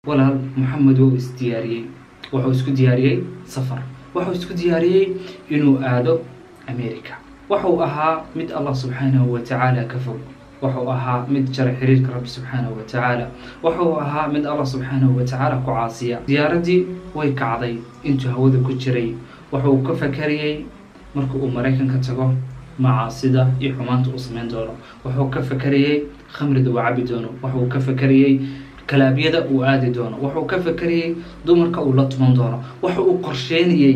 walaal moxamed wuu isdiyaariyey wuxuu isku diyaariyey safar wuxuu isku diyaariyey inuu aado america wuxuu ahaa mid allah subxaanahu wa tacaala ka fog wuxuu ahaa mid jara xiriirka rabbi subxaanahu wa tacaala wuxuu ahaa mid allah subxaanahu wa tacaala ku caasiya diyaaradii way kacday intuu hawada ku jiray wuxuu ka fakarayey marka uu maraykanka tago macaasida iyo xumaanta uu samayn doono wuxuu ka fakarayey khamrida uu cabi doono wuxuu ka fakarayey kalaabyada uu aadi doono wuxuu ka fakarayey dumarka uu la tuman doono waxa uu qorsheynayey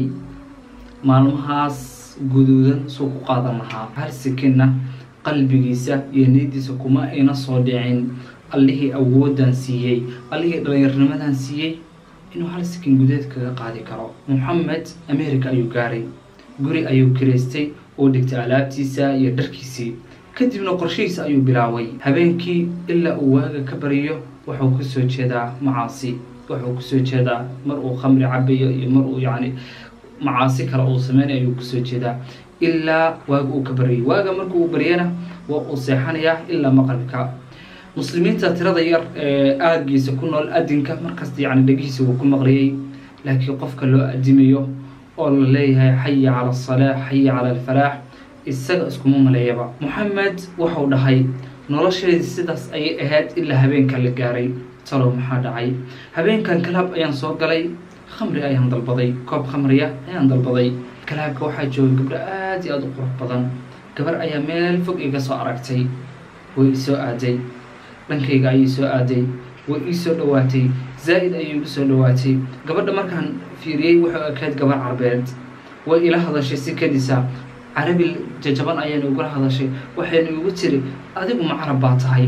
maalmahaas guduudan suu ku qaadan lahaa hal sikinna qalbigiisa iyo niyadiisa kuma ayna soo dhicin allihii awoodan siiyey allihii dhallinyarnimadan siiyey inuu hal sikin gudeed kaga qaadi karo moxamed america ayuu gaaray guri ayuu kiraystay oo dhigtay alaabtiisa iyo dharkiisii kadibna qorshihiisa ayuu bilaabay habeenkii ilaa uu waaga ka bariyo wuxuu kusoo jeedaa macaasi wuxuu kusoo jeedaa mar uu khamri cabayo iyo mar uu yacni macaasi kale uu sameynayo ayuu kusoo jeedaa ilaa waaga uu ka baryayo waaga marka uu baryana waa uu seexanayaa ilaa maqribka muslimiinta tirada yar ee aagiisa ku nool adinka markasta yacni dhegihiisa wuu ku maqliyey laakiin qofka loo adimayo oo la leeyahay xaya cala asalaax xaya cala alfalaax isaga iskuma maleeyaba moxamed wuxuu dhahay nolosheedii sidaas ayay ahayd ilaa habeenka la gaaray talow maxaa dhacay habeenkan kalaab ayaan soo galay khamri ayaan dalbaday koob khamriya ayaan dalbaday kalaabka waxaa joogay gabdho aada iyo aada u qurux badan gabar ayaa meel fog iga soo aragtay way isoo aaday dhankayga ayay soo aaday way ii soo dhowaatay zaa'id ayay igu soo dhowaatay gabadha markaan fiiriyey wuxuu ekayd gabar carbeed way ila hadashay si kadisa carabi jajaban ayayna igula hadashay waxayna igu tiri adigu ma carab baa tahay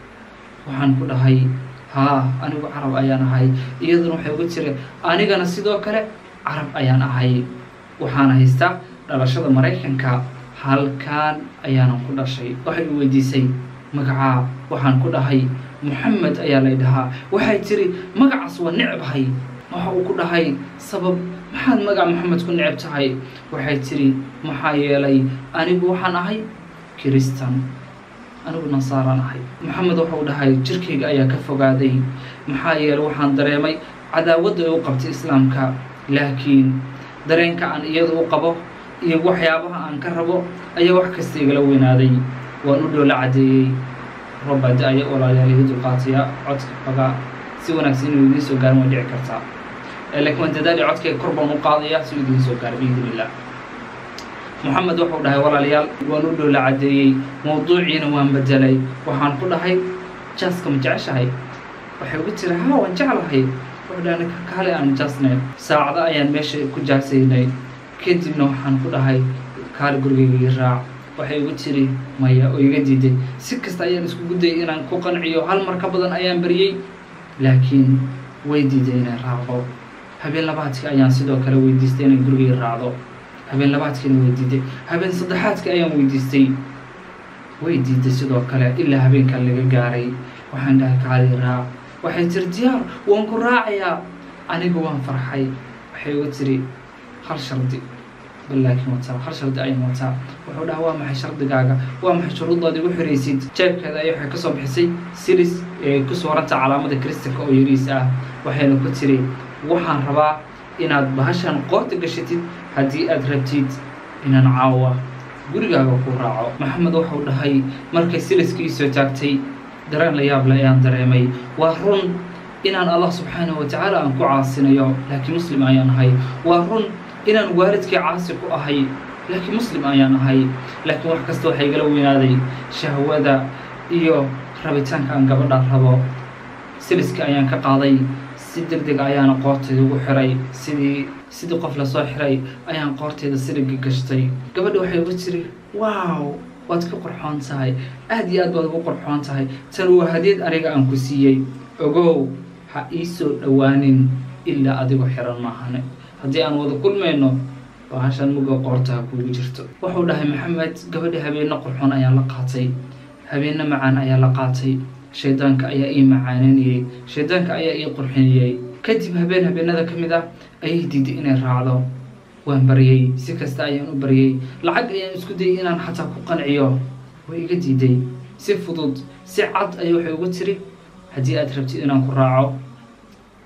waxaan ku dhahay haa anigu carab ayaan ahay iyaduna waxay ugu tiri anigana sidoo kale carab ayaan ahay waxaana haystaa dhalashada maraykanka halkaan ayaanan ku dhashay waxay i weydiisay magacaa waxaan ku dhahay moxamed ayaa lay dhahaa waxay tiri magacaas waa necbahay waxa uu ku dhahay sabab maxaad magaca moxamed ku necab tahay waxay tiri maxaa yeelay anigu waxaan ahay kiristan anigu nasaaraan ahay moxamed wuxuu dhahay jirkayga ayaa ka fogaaday maxaa yeelay waxaan dareemay cadaawadda ay u qabtay islaamka laakiin dareenka aan iyada u qabo iyo waxyaabaha aan ka rabo ayaa wax kasta igala weynaaday waan u dhoola caddeeyey robbaa da-aya walaalayaal iga dulqaataya codka xogaa si wanaagsan inuu idiin soo gaarin way dhici kartaa laakiin waan dadaali codkayga kor baan u qaadaya si uu idiin soo gaaro biidn illah moxamed wuxuu dhahay walaalayaal waan u dhoola caddeeyey mawduuciina waan bedelay waxaan ku dhahay jaaska ma jeceshahay waxay ugu tiri haa waan jeclahay wuxuu dhahay kaale aan jaasnay saacado ayaan meesha ku jaasaynay kadibna waxaan ku dhahay kaale gurigayga ii raac waxay igu tiri maya oo iga diiday si kasta ayaan iskugu dayay inaan ku qanciyo hal mar ka badan ayaan baryey laakiin way diiday inay raacdo habeen labaadkii ayaan sidoo kale weydiistay inay gurigay raacdo habeen labaadkiina way diiday habeen saddexaadkii ayaan weydiistay way diiday sidoo kale ilaa habeenkan laga gaaray waxaan dhahay kaali raac waxay tiri diyaar waan ku raacayaa anigu waan farxay waxay igu tiri hal shardi bal laakiin wataa hal shardi ayaan wataa wuxuu dhaha waa maxay shardigaaga waa maxay shuruuddaad igu xiraysid jeebkeeda ay waxay kasoo bixisay siris ee ku suuranta calaamada kristanka oo yariis ah waxayna ku tiri waxaan rabaa inaad bahashan qoorta gashatid haddii aad rabtid inaan caawa gurigaaga ku raaco maxamed wuxuu dhahay markay siliska ii soo taagtay dareen la yaab le ayaan dareemay waa run inaan allah subxaanahu watacaala aan ku caasinayo laakiin muslim ayaan ahay waa run inaan waalidkii caasi ku ahay laakiin muslim ayaan ahay laakiin wax kasta waxaa igala weynaaday shahwada iyo rabitaanka aan gabadha rabo siliska ayaan ka qaaday si deg deg ayaana qoortayda ugu xiray sidii sidii qof lasoo xiray ayaan qoortayda siliga gashtay gabadha waxay ugu tiri wow waad ka qorxoon tahay aada iyo aad baad ugu qorxoon tahay tan waa hadiyad aniga aan ku siiyey ogow ha ii soo dhowaanin ilaa adigoo xiran maahane haddii aan wada kulmayno bahashan muga qoortaha kuugu jirto wuxuu dhahay maxamed gabadha habeenna qurxoon ayaa la qaatay habeenna macaan ayaa la qaatay shaydaanka ayaa ii macaaninayey shaydaanka ayaa ii qurxinayey kadib habeen habeenada ka mid ah ayay diiday inay raacdo waan baryey si kasta ayaan u baryey lacag ayaan isku dayay inaan xataa ku qanciyo way iga diiday si fudud si cad ayay waxay ugu tiri haddii aad rabtid inaan ku raaco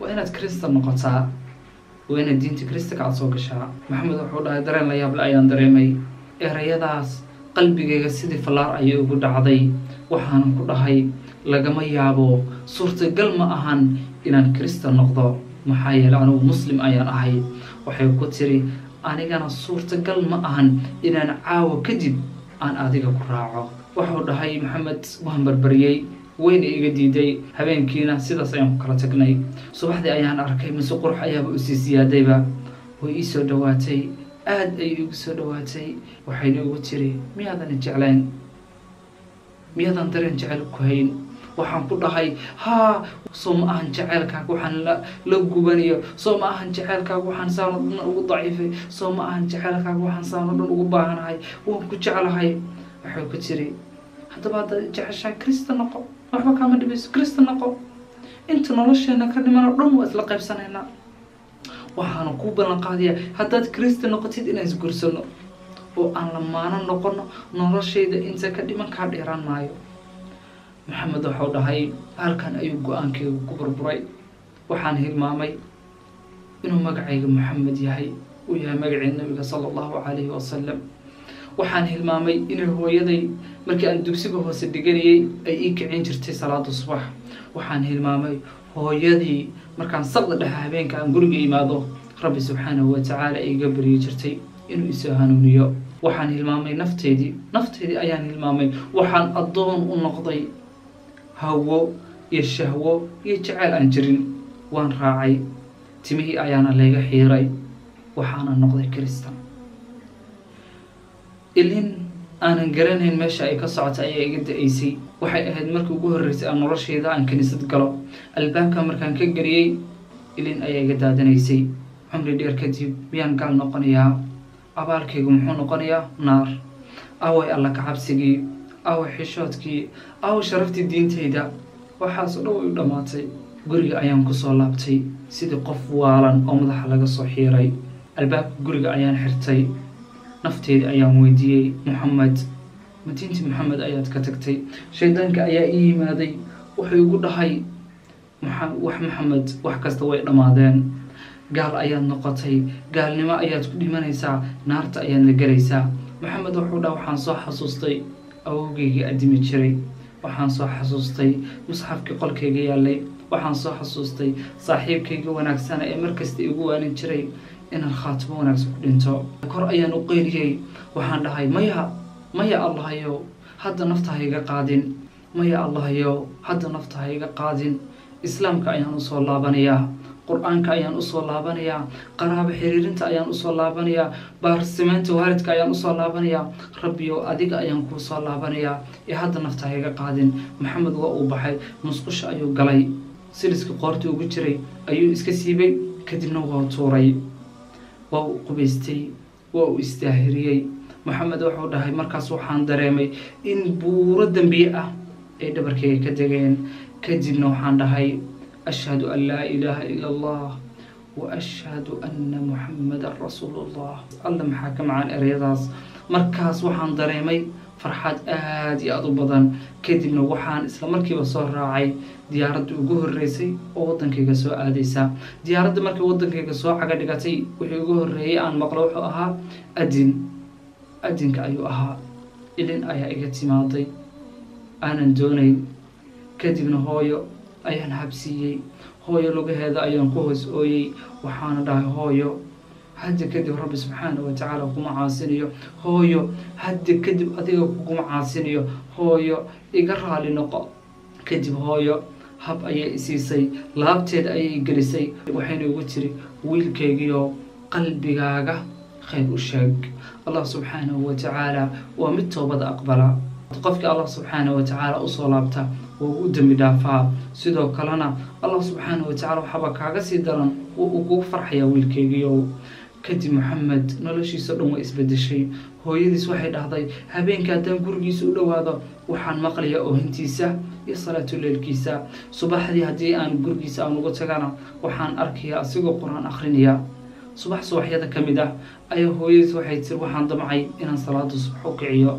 waa inaad kristan noqotaa waa inaad diinta kristanka aada soo gashaa maxamed wuxuu dhahay dareen la yaable ayaan dareemay erayadaas qalbigayga sidii fallaar ayay ugu dhacday waxaanan ku dhahay lagama yaabo suurtagal ma ahan inaan kristan noqdo maxaa yeeley anigu muslim ayaan ahay waxay ku tiri anigana suurtagal ma ahan inaan caawo kadib aan adiga ku raaco wuxuu dhahay maxamed waan barbariyey weyna iga diiday habeenkiina sidaas ayaan ku kala tagnay subaxdii ayaan arkay mise qurux ayaaba usii siyaadayba way ii soo dhowaatay aada ayay igu soo dhowaatay waxayna igu tiri miyaadan jeclayn miyaadan dareen jecel ku hayn waxaan ku dhahay haa soo ma ahan jeceelkaaga waxaan la la gubanayo soo ma ahan jeceelkaaga waxaan saano dhan ugu daciifay soo ma ahan jeceelkaaga waxaan saano dhan ugu baahanahay waan ku jeclahay waxay ku tiri haddaba haddaad jeceshaa krista noqo waxba kaama dhibayso krista noqo inta nolosheena ka dhiman oo dhan waa isla qaybsanaynaa waxaana kuu ballan qaadayaa haddaad krista noqotid inaan isgursano oo aan lamaano noqono noloshayda inta ka dhiman kaa dheeraan maayo maxamed waxau dhahay halkan ayuu go-aankayga ku burburay waxaan hilmaamay inuu magacayga maxamed yahay uu yahay magacii nabiga sala allahu calayhi wasalam waxaan hilmaamay inay hooyaday markii aan dugsiga hoose dhiganayay ay ii kicin jirtay salaada subax waxaan hilmaamay hooyadii markaan saqda dhexe habeenka aan guriga imaado rabbi subxaanahu watacaala iga baryi jirtay inuu isoo hanuuniyo waxaan hilmaamay nafteydii nafteydii ayaan hilmaamay waxaan addoon u noqday hawo iyo shahwo iyo jeceyl aan jirin waan raacay timihii ayaana layga xiiray waxaana noqday kristan ilin aanan garanayn meesha ay ka socota ayaa iga da-aysay waxay ahayd markii ugu horreysay aan noloshayda aan kiniisad galo albaabka markaan ka geliyey ilin ayaa iga daadanaysay cumri dheer kadib miyaan gaal noqonayaa abaalkaygu muxuu noqonayaa naar away alla ka cabsigii away xishoodkii away sharaftii diintayda waxaasoo dhan way u dhammaatay guriga ayaan kusoo laabtay sidii qof waalan oo madaxa laga soo xiiray albaabka guriga ayaan xirtay nafteedii ayaan weydiiyey moxamed ma diintii moxamed ayaad ka tagtay shaydaanka ayaa ii yimaaday wuxuu igu dhahay wax maxamed wax kasta way dhammaadeen gaal ayaad noqotay gaalnimo ayaad ku dhimanaysaa naarta ayaadna gelaysaa maxamed wuxuu dhaha waxaan soo xasuustay awowgeygii addimi jiray waxaan soo xasuustay musxafkii qolkayga yaallay waxaan soo xasuustay saaxiibkayga wanaagsana ee markasta igu waanin jiray inaan khaatimo wanaagsan ku dhinto kor ayaan u qeyliyey waxaan dhahay maya maya allahayow hadda nafta ha iga qaadin maya allahayow hadda nafta ha iga qaadin islaamka ayaan usoo laabanayaa qur-aanka ayaan usoo laabanayaa qaraabo xiriirinta ayaan usoo laabanayaa baarsimeynta waalidka ayaan usoo laabanayaa rabbiyow adiga ayaan kuu soo laabanayaa ee hadda nafta ha iga qaadin maxamed waa uu baxay musqusha ayuu galay siliska qoorta ugu jiray ayuu iska siibay kadibna waa tuuray waa uu qubaystay waa uu istaahiriyey maxamed wuxuu dhahay markaas waxaan dareemay in buuro dembiye ah ay dhabarkayga ka degeen kadibna waxaan dhahay ashhadu an laa ilaaha ila allah wa ashhadu anna muxamadan rasuulu llah alla maxaa ka macaan ereyadaas markaas waxaan dareemay farxad aada iyo aada u badan kadibna waxaan isla markiiba soo raacay diyaaradda ugu horreysay oo waddankayga soo aadaysa diyaaradda markii waddankayga soo caga dhigatay wixii ugu horreeyay aan maqlo wuxuu ahaa adin adinka ayuu ahaa ilin ayaa iga timaaday aanan doonayn kadibna hooyo ayaan habsiiyey hooyo lugaheeda ayaan ku hoos ooyey waxaana dhahay hooyo hadda kadib rabbi subxaana wa tacaala kuma caasinayo hooyo hadda kadib adiga kuguma caasinayo hooyo iga raali noqo kadib hooyo hab ayay isiisay laabteed ayay gelisay waxayna igu tiri wiilkaygiyo qalbigaaga khayr u sheeg allah subxaanahu wa tacaala waa mid toobada aqbala qofkii allah subxaana wa tacaala usoo laabta waa u dembi dhaafaa sidoo kalena allah subxaana wa tacala waxaaba kaaga sii daran uu kugu farxayaa wiilkaygiiow kadib maxamed noloshiisa dhan waa isbedeshay hooyadiis waxay dhahday habeenka haddaan gurigiisa u dhowaado waxaan maqlayaa oohintiisa iyo salaatuleelkiisa subaxdii haddii aan gurigiisa aan uga tagana waxaan arkayaa asigoo qur-aan akrinaya subax subaxyada ka mid ah ayaa hooyadiis waxay tiri waxaan damcay inaan salaada subax u kiciyo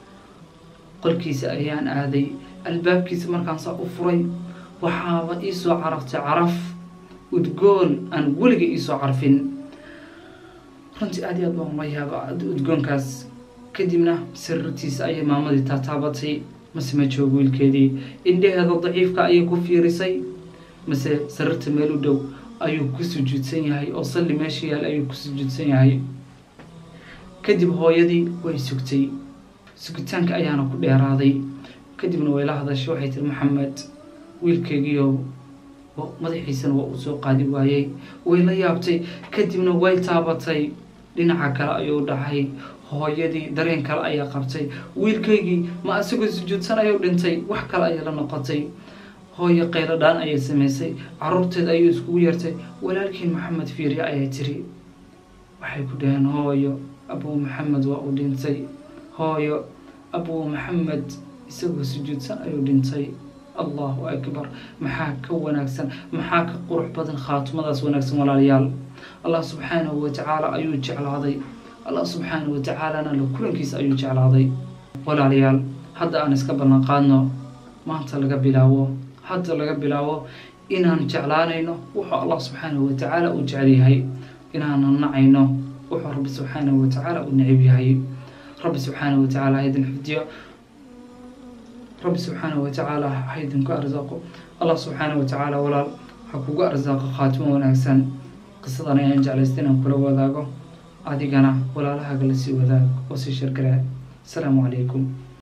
qolkiisa ayaan aaday albaabkiisa markaan saa u furay waxaaba iisoo caraftay caraf udgoon aan weliga iisoo carfin runtii aad iyo aad baan ula yaaba udgoonkaas kadibna sariirtiisa ayay maamadii taataabatay mase ma joogo wiilkeedii indhaheeda daciifka ayay ku fiirisay mase sariirta meel u dhow ayuu ku sujuudsan yahay oo salli meesha yaal ayuu ku sujuudsan yahay kadib hooyadii way sugtay sugitaanka ayaana ku dheeraaday kadibna way la hadashay waxay tiri maxamed wiilkeygiio madaxiisana waa uu soo qaadi waayey way la yaabtay kadibna way taabatay dhinaca kale ayuu dhacay hooyadii dareen kale ayaa qabtay wiilkaygii ma asagoo sujuudsan ayuu dhintay wax kale ayay la noqotay hooyo qaylo dhaan ayay samaysay caruurteed ayuu iskugu yeertay walaalkiin maxamed fiiriya ayay tiri waxay ku dhaheen hooyo abuu maxamed waa uu dhintay hooyo abuu maxamed isagoo sujuudsan ayuu dhintay allahu akbar maxaa ka wanaagsan maxaa ka qurux badan khaatimadaas wanaagsan walaalayaal allah subxaanahu watacaala ayuu jeclaaday allah subxaanahu watacaalana la kulankiisa ayuu jeclaaday walaalayaal hadda aan iska ballan qaadno maanta laga bilaabo hadda laga bilaabo inaan jeclaanayno wuxuu allah subxaanahu watacaala uu jecel yahay inaanan nacayno wuxuu rabbi subxaanahu watacaala uu necib yahay rabbi subxaanahu watacaala haydin xifdiyo rabbi subxaanahu watacaala ha idinku arsaaqo allah subxaanahu watacaala walaal ha kugu arsaaqo khaatimo wanaagsan qisadan ayaan jeclaysta inaan kula wadaago adigana walaalahaaga lasii wadaag oo sii shirgaraa asalaamu calaykum